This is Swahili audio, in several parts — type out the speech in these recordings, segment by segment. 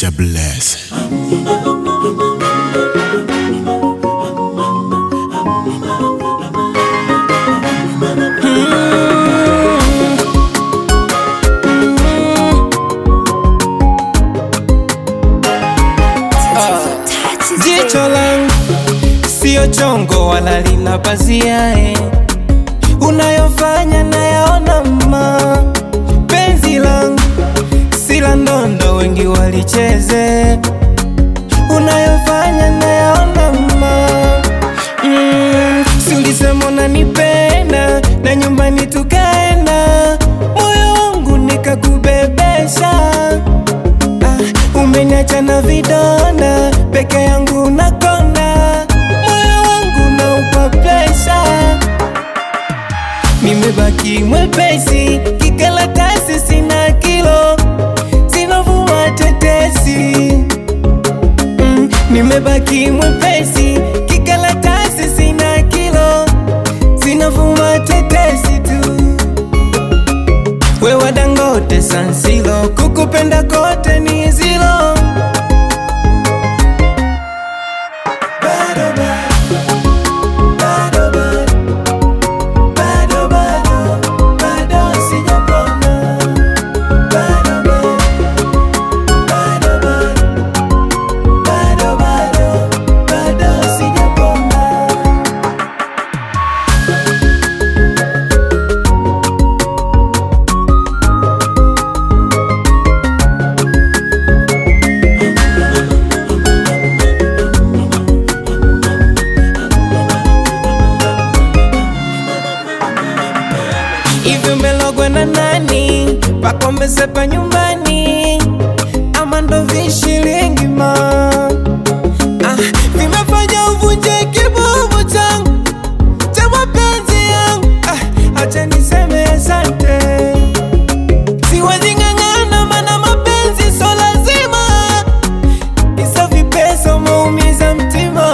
Jah bless. Jicho langu sio chongo wala lina pazia eh. Unayofanya nayaona mma, penzi langu sila ndondo, wengi walicheze. Unayofanya nayaona mma, mm, si ulisema unanipenda na nyumbani tukaenda, moyo wangu nikakubebesha Ah, umeniacha na vidonda peke yangu nakonda, moyo wangu naupa presha, nimebaki mwepesi kikalatasi, sina kilo zinavuma tetesi mm, nimebaki mwepesi kikalatasi, sina kilo zinavuma tetesi tu wewe Dangote Sansilo, kukupenda kote ni zilo. Bado bado, bado bado, bado bado, bado sijapona. Bado bado, bado bado, bado bado, bado sijapona. Hivi umelogwa na nani? Pakombe sepa nyumbani ama ndo vishilingi ma ah, vimefanya uvunje kibubu changu cha mapenzi yangu ah, acha niseme asante, siwezi ng'ang'ana mana mapenzi so lazima isa vipesa umeumiza mtima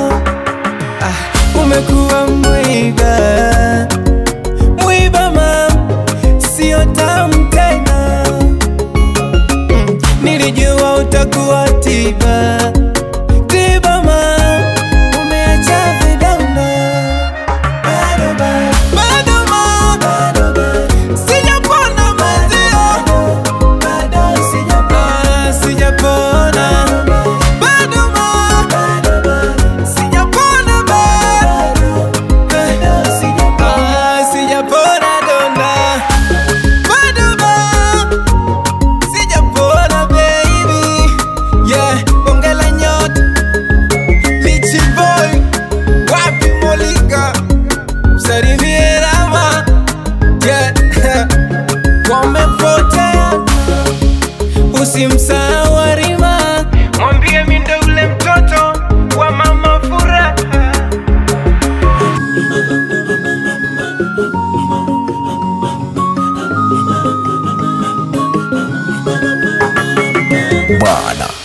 ah, umekuwa mwiba mwiba mam, sio tamu tena mm, nilijua utakuwa tiba tiba mam, umeacha vidonda bado bado bado mam, bado bado sijapona mazio bado sijapona sijapona bado mam, bado bado sijapona bado bado sijapona sijapona donda bado bado sijapona baby yeah bonge la nyota lichi boy wapi molika salimie rama yeah wamepotea usimsahau Arima mwambie mi ndo ule mtoto wa mama furaha Bwana